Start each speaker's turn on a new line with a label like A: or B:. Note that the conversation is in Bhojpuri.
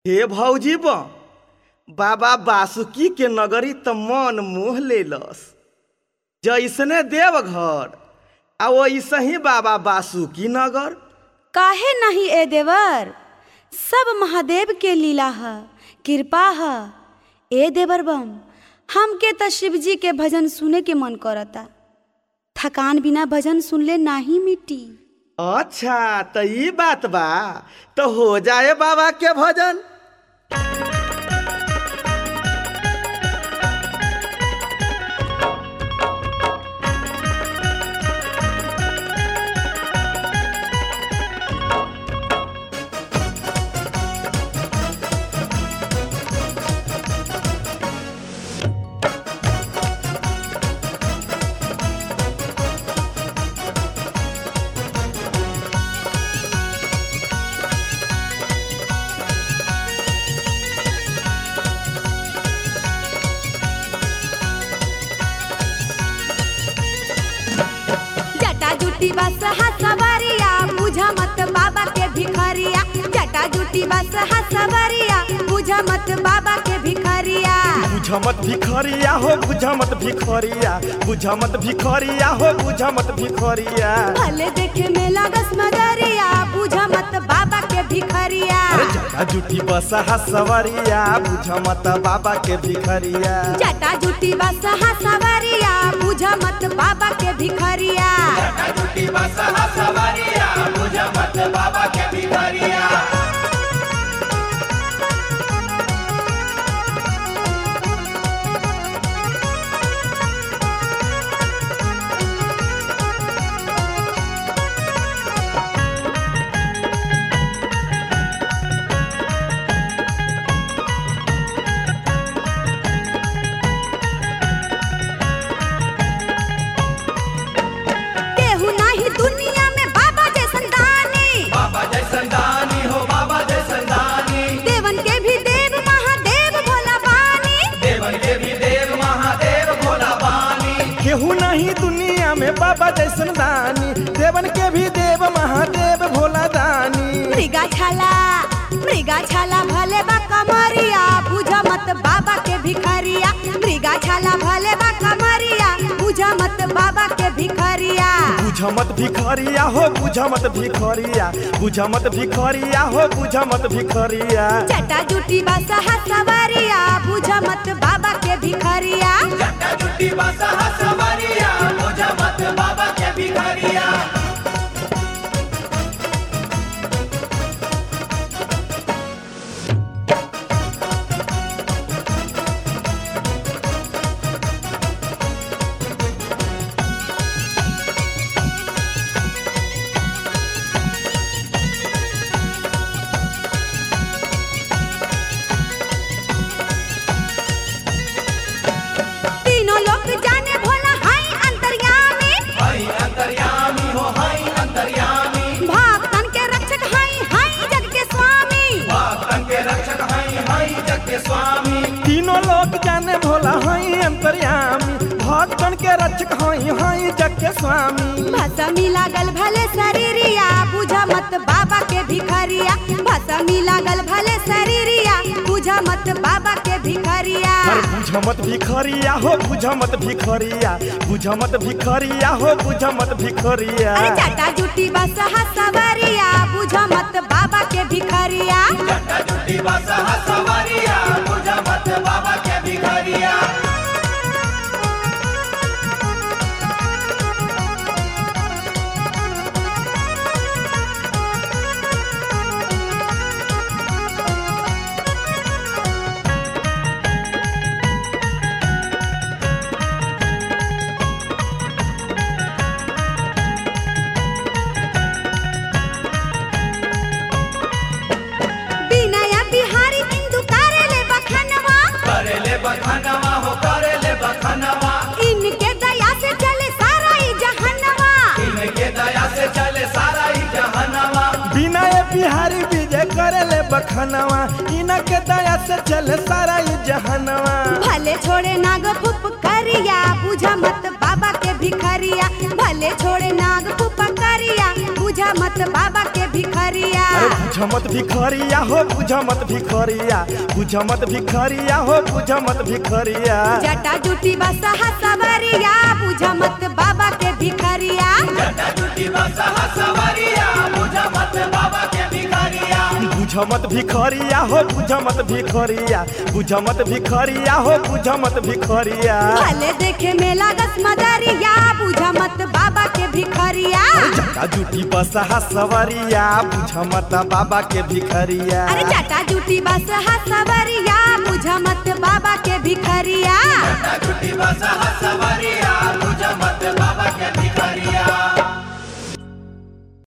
A: हे भौजी बा बाबा बासुकी के नगरी त मन मोह लेलस जैसने देवघर आ वैसे ही बाबा बासुकी नगर
B: काहे नहीं ए देवर सब महादेव के लीला है कृपा है ए देवर बम हमके त शिव जी के भजन सुने के मन करता थकान बिना भजन सुनले नाही मिटी
A: अच्छा त ई बात बा तो हो जाए बाबा के भजन
B: जटा जुटी बस हसवरिया बुझा मत बाबा के भिखरिया जटा जुटी बस हसवरिया बुझा मत बाबा के भिखरिया
A: बुझमत भिखरिया हो बुझमत भिखरिया बुझमत भिखरिया हो बुझमत भिखरिया
B: भले देखे में लागस मगरिया बुझा मत बाबा के भिखरिया
A: अरे जटा जुटी बसा सवरिया बुझमत बाबा के भिखरिया
B: जटा जुटी बस हसवरिया बुझा मत बाबा के भिखरिया केहू नाही दुनिया में बाबा जैसन दानी देवन के भी देव महादेव भोला बानी
A: केहू नहीं दुनिया में बाबा जैसन दानी देवन के भी देव महादेव भोला दानी
B: मृगा छाला मृगा छाला भले बा कमरिया बुझा मत बाबा के भिखरिया मृगा छाला भले बा कमरिया बुझा मत बाबा के भिखरिया
A: बुझमत भिखरिया हो बुझमत भिखरिया बुझमत भिखरिया हो बुझमत भिखरिया
B: चटा जुटी बस हसवरिया बुझा मत बाबा के भिखरिया तीनों लोग जाने भोला हाय अंतर्यामी भक्तन के रक्षक हाय हाय जग के स्वामी
A: तीनों लोग जाने भोला हई अंतर्यामी भक्तन के रक्षक हई हई जग के स्वामी
B: भसमी लागल भले शरीरिया बुझा मत बाबा के भिखरिया भसमी लागल भले शरीरिया बुझा मत बाबा के भिखरिया
A: अरे बुझमत भिखरिया हो बुझमत भिखरिया बुझमत भिखरिया हो बुझमत भिखरिया
B: अरे चाटा जुटी बस हसवरिया बुझा मत बाबा के भिखरिया विनय बिहारी
A: बखनवा इनके दया से चल सारा ये जहनवा
B: भले छोड़े नाग फुपकरिया बुझा मत बाबा के भिखरिया भले छोड़े नाग फुपकरिया बुझा मत बाबा के भिखरिया
A: अरे बुझ मत भिखरिया हो बुझ मत भिखरिया बुझ मत भिखरिया हो बुझ मत भिखरिया
B: जटा जुटी बसा सवरिया बुझा मत बाबा के भिखरिया
A: बुझ मत भिखरिया हो बुझ मत भिखरिया बुझ मत भिखरिया हो बुझ मत भिखरिया
B: भले देखे में लागस मदरिया बुझा मत बाबा के भिखरिया
A: जटा जुटी बसहा सवरिया बुझ मत बाबा के भिखरिया
B: अरे जटा जुटी बसा सवरिया बुझा मत बाबा के भिखरिया
C: छुट्टी बस हसवरिया बुझ मत बाबा के भिखरिया